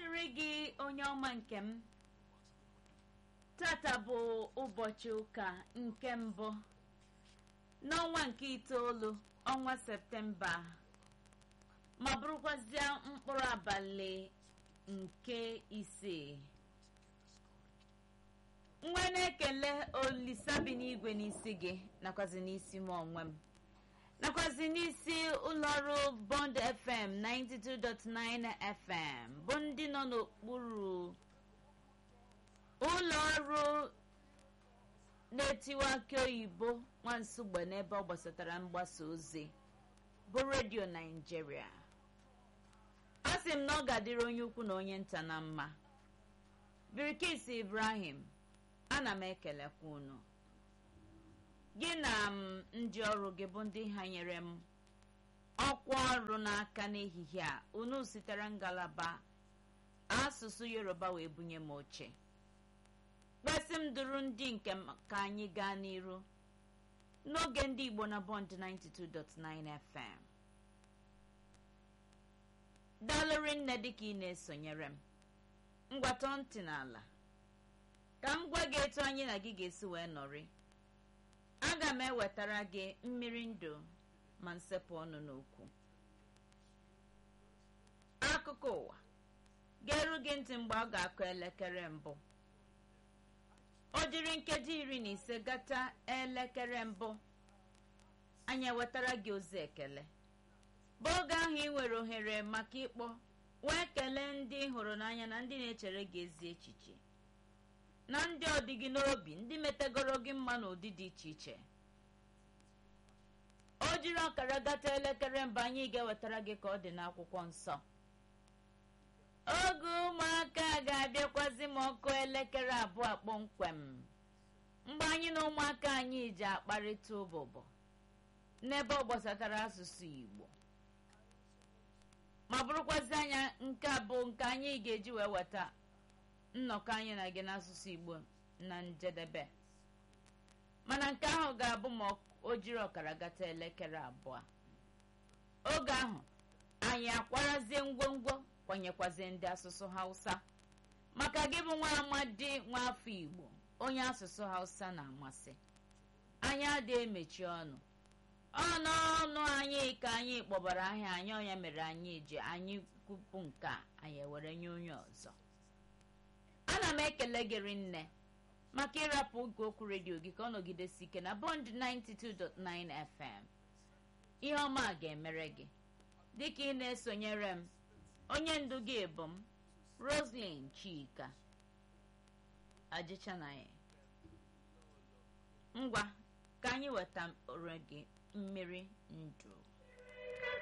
dịrị gị onye ọma nke m tata bụ ụbọchị ụka nke mbụ n'ọnwa nke itoolu ọnwa septemba ma bụrụkwazịa mkpụrụ abalị nke isii nwa na-ekele olisa bi n'igwe n'isi gị nakwazi n'isi m onwe m nakwazi n'isi ụlọọrụ bond fm 92.9 fm bụ ndị nọ n'okpuru ụlọọrụ na-etiwa aka oyibo nwansugbe n'ebe ọ gbasatara mgbasa ozi bụ redio naijiria a sị m na ọ ga-adịrị onye ukwu na onye nta na mma birikis ibrahim ana m ekelekwa unu gị na m ndị ọrụ gị bụ ndị ha nyere m ọkwa ọrụ n'aka n'ehihie a unu sitere ngalaba asụsụ yoruba wee bunye m oche kpesị m duru ndị nke m ka anyị gaa n'iru n'oge ndị igbo na bond 92.9 fm dalụrị nne dịka ị na-esonyere m ngwatọ ntị n'ala ka m gwa gị etu anyị na gị ga-esi wee nọrị aga m ewetara gị mmiri ndụ ma nsepụ ọnụ n'okwu akụkọ ụwa ga-eru gị ntị mgbe ọ ga-akụ elekere mbụ o jiri nkeji iri na ise gata elekere mbụ anyị ewetara gị ozi ekele bụ oge ahụ ị nwere ohere maka ịkpọ wee kelee ndị ị hụrụ n'anya na ndị na-echere gị ezi echiche na ndị ọdịgị n'obi ndị metegoro gị mma n'ụdị dị iche iche o jiri ọkara gata elekere mbụ anyị ga-ewetara gị ka ọ dị n'akwụkwọ nsọ oge ụmụaka ga-abịakwazi m ọkụ elekere abụọ kpọmkwem mgbe anyị na ụmụaka anyị ji akparịta ụbụbọ n'ebe ọ gbasatara asụsụ igbo ma bụrụkwazi anya nke abụọ nke anyị ga-eji wee weta nnọkọ anyị na gị n'asụsụ igbo na njedebe mana nke ahụ ga-abụ ma o jiri ọkara gata elekere abụọ oge ahụ anyị akwarazie ngwongwo kwanyekwazie ndị asụsụ hausa maka gị bụ nwa amadi nwa afọ igbo onye asụsụ hausa na-amasị anyị adịghị emechi ọnụ ọnụ ọnụ anyị ka anyị kpọbara ahịa anyị ọnya mere anyị ji anyị kwupụ nke a anyị ewere nye onye ọzọ ana m ekele gị nne maka ịrapụ oge okwu redio gị ka ọ nọgidesi ike na bond 92.9 fm ihe ọma ga-emere gị dịka ị na-esonyere m onye ndu gị bụ m roslyn chika ajịchanaghị ngwa ka anyị weta gị mmiri ndụ